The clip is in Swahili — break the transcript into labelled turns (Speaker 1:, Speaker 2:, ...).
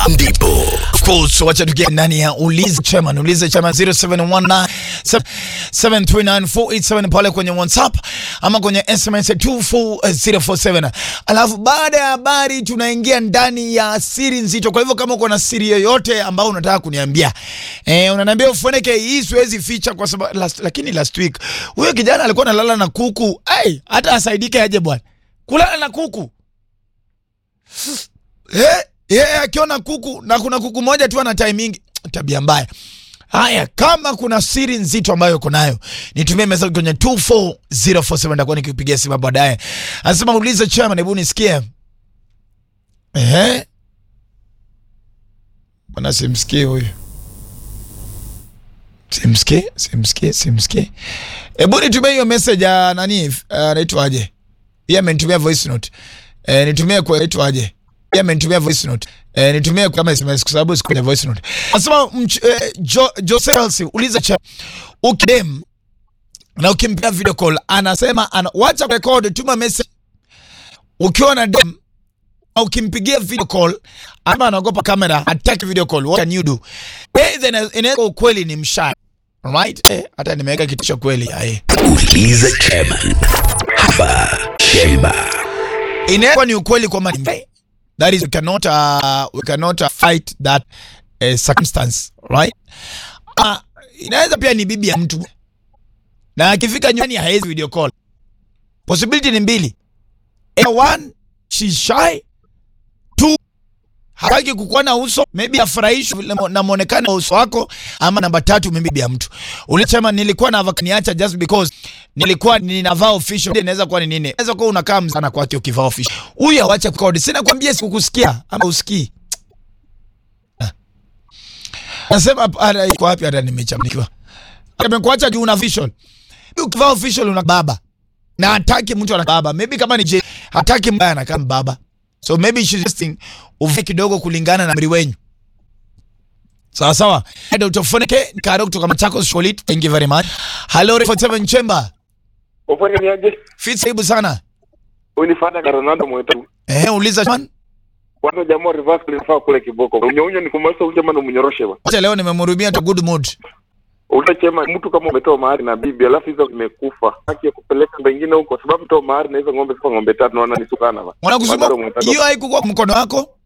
Speaker 1: ndipo
Speaker 2: Of course, wacha tukia ndani ya ulize chairman, ulize chairman 0719 739 pale kwenye WhatsApp ama kwenye SMS 24047. Alafu baada ya habari tunaingia ndani ya siri nzito. Kwa hivyo kama uko na siri yoyote ambayo unataka kuniambia eh, unaniambia ufunike hii, siwezi ficha kwa sababu last, lakini last week huyo kijana alikuwa analala na kuku. Ai, hata asaidike aje bwana, kulala na kuku Eh, yeye akiona kuku na kuna kuku moja tu ana timing, tabia mbaya. Haya, kama kuna siri nzito ambayo uko nayo, nitumie message kwenye 24047 nitakuwa nikipigia simu baadaye. Anasema ulize chairman, hebu nisikie. Ehe. Bwana simsikie huyu. Simsikie, simsikie, simsikie. Hebu nitumie hiyo message ya nani? uh, Anaitwaje? Yeye amenitumia voice note. Eh, nitumie kwa anaitwaje? Yeye amenitumia voice note. Eh, nitumie kama SMS kwa sababu siku kwenye voice note. Anasema mch- eh, Jo Jose Chelsea uliza cha ukidem na ukimpea video call anasema ana, wacha record tuma message ukiwa na dem au ukimpigia video call ama anaogopa kamera hataki video call what can you do eh then inaweza ukweli ni mshaya right eh, hata nimeweka kitu cha kweli eh
Speaker 1: uliza chairman hapa Chemba.
Speaker 2: inaweza ni ukweli kwamba ni that is we cannot uh, we cannot uh, fight that uh, circumstance right uh, inaweza pia ni bibi ya mtu na akifika nyumbani haezi video call possibility ni mbili Either one she's shy two hataki kukuona uso maybe afurahishwe na- na muonekano wa uso wako ama namba tatu maybe bibi ya mtu ulisema nilikuwa na niacha just because nilikuwa ninavaa official inaweza kuwa ni nini inaweza kuwa unakaa mzana kwake ukivaa official huyu awache kukodi sina kwambia sikukusikia ama usikii Ah. nasema hata iko wapi hata nimechamnikiwa amekuacha juu una official ukivaa official una baba na hataki mtu ana baba maybe kama ni je hataki mbaya anakaa baba so maybe she's just uvae kidogo kulingana na mri wenyu sawa sawa Dr. Foneke Karo kutoka Machakos Sholit thank you very much hello 47 chamber
Speaker 3: Ufanye niaje?
Speaker 2: fit hebu sana
Speaker 3: Unifanya ka Ronaldo mwetu.
Speaker 2: eh uliza man
Speaker 3: Kwanza jamaa reverse linafaa kule kiboko. Unyo unyo ni kumaliza uje maana umnyoroshe bwana.
Speaker 2: acha leo nimemhurumia to good mood
Speaker 3: Ule chema mtu kama umetoa mahari na bibi alafu hizo zimekufa. Haki ya kupeleka pengine huko sababu toa mahari na hizo ng'ombe sifa ng'ombe tatu naona ni sukana bwana.
Speaker 2: wanakusema
Speaker 3: Bado mwetako.
Speaker 2: hiyo haikuwa mkono wako